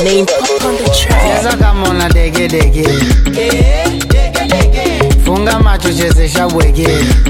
Main pop on the track. cheza kama una dege dege funga macho chezesha bwege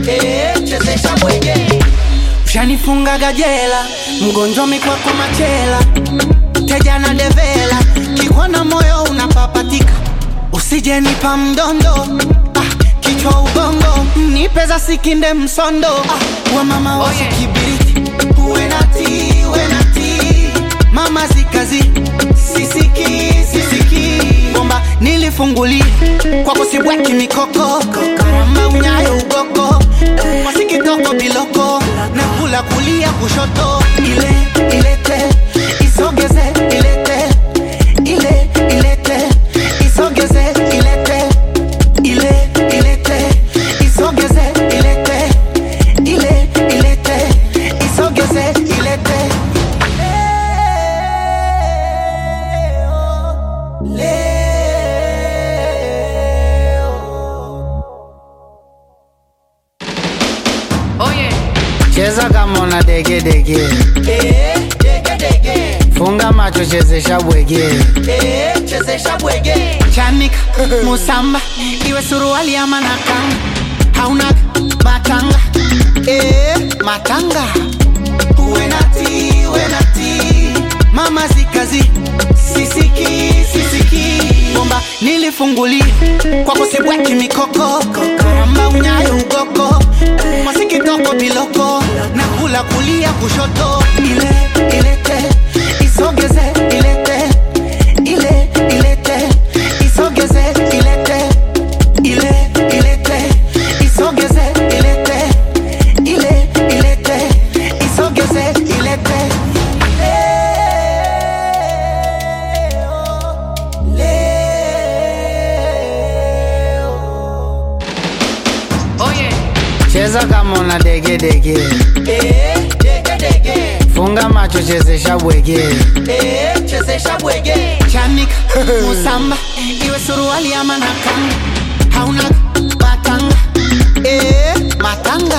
ushanifunga gajela mgonjwa mikwako machela teja na devela kikwana moyo unapapatika usijenipa mdondo ah, kichwa ubongo nipe za sikinde msondo ah, wa mama wasi kibiriti uwe nati uwe nati mama zikazi sisiki sisiki bomba nilifungulia kwa kusibweki mikoko karamba unyayo ugogo masikitoko biloko na kula kulia kushoto ile ilete isogeze ilete ile ilete isogeze ilete ile ilete isogeze ilete ile ilete isogeze ilete cheza kama una dege dege funga macho chezesha bwege chezesha bwege chanika musamba iwe suruali ama nakanga hauna matanga e, matanga uwe nati uwe nati mama zikazi sisiki sisiki bomba nilifungulia kwa kusibweki mikoko karamba unyayo ugoko masikitoko biloko na kula kulia kushoto ile ilete isogeze ilete ile ilete isogeze ilete ile ilete isogeze ilete ile ilete isogeze ilete cheza kama una dege dege funga macho chezesha bwege chezesha bwege chanika musamba iwe suruali ama nakanga hauna matanga e, matanga